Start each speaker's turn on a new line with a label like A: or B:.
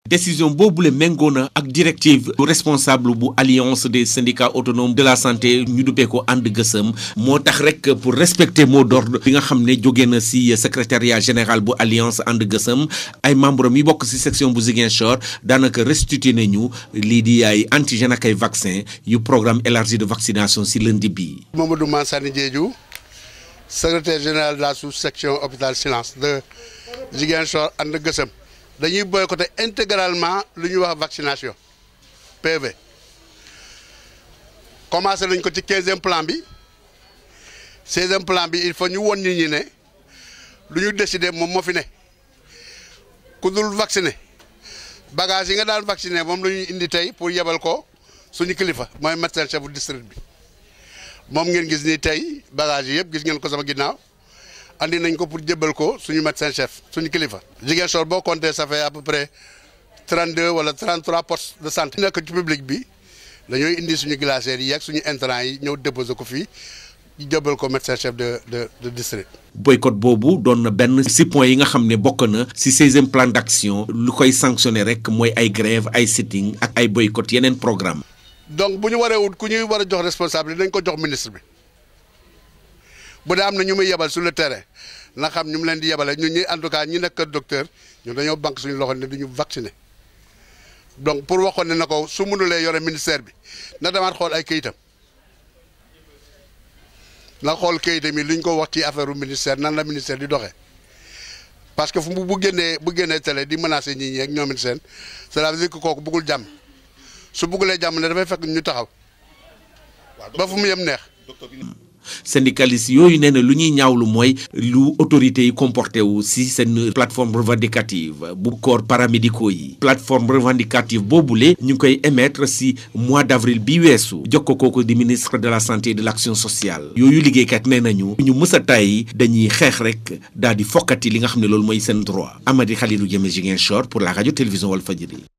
A: décision boobule méngoo na ak directive responsable bu alliance des syndicats autonomes de la santé ñu duppee ko ànd gësëm moo tax rek pour respecter mot d'ordre bi nga xam ne jóge na ci secrétariat général bu alliance ànd gësëm ay membre mi bokk ci section bu Ziguinchor daanaka restitué nañu lii di ay antigène ak ay vaccin yu programme élargi de vaccination ci lundi bi
B: Mamadou Mansani Diédhiou secrétaire général de la sous-section hôpital Silence de Ziguinchor ànd gësëm dañuy boycotter intégralement lu ñuy wax vaccination PV commencé nañ ko ci quinzième plan bi seizième plan bi il faut ñu won nit ñi ne lu ñu décider moom moo fi ne ku dul vacciné bagage yi nga daan vacciné moom la ñuy indi tey pour yebal ko suñu kilifa mooy médecin chef bu district bi moom ngeen gis ni tey bagage yi yëpp gis ngeen ko sama ginnaaw andi nañ ko pour jébbal ko suñu médecin chef suñu kilifa. Ziguinchor boo compté ça fait à peu près trente deux wala trente trois postes de santé. nekk ci public bi dañooy indi suñu glacières yi ak suñu intrants yi ñëw déposer ko fii ñu jébbal ko médecin chef de de de district.
A: boycott boobu doon na benn si point yi nga xam ne bokk na si seizième plan d'action lu koy sanctionné rek mooy ay grève ay sitting ak ay boycott yeneen programme
B: donc bu ñu waree wut ku ñuy war a jox responsabilité dañ ko jox ministre bi. bu dee am na ñu muy yebal sur le terrain na xam ñu mu leen di yebale ñun ñi en tout cas ñi nekk docteur ñun dañoo banque suñu loxo ne du ñu vacciner donc pour waxoon ne na ko su mënulee yore ministère bi na demaat xool ay këyitam na xool këyitam yi lu ñu ko wax ci affaire ministère nan la ministère di doxee parce que fu mu bu génnee bu génnee télé di menacer nit ñi ak ñoom it seen cela veut dire que kooku bëggul jàmm su bëggulee jàmm ne dafay fekk ñu taxaw ba fu mu yem neex.
A: syndicaliste yooyu nee na lu ñuy ñaawlu mooy lu autorités yi comporté wu si seen plateforme revendicative bu corps paramédicaux yi plateforme revendicative boobule ñu ngi koy émettre si mois d' avril bi weesu jokko kooku di ministre de la santé et de l' action sociale yooyu liggéeykat nee nañu ñu mës a tàyyi dañuy xeex rek daal di fokkati li nga xam ne loolu mooy seen droit Amady Khalilou Diémé Ziguinchor pour la radio télévision Walfadjri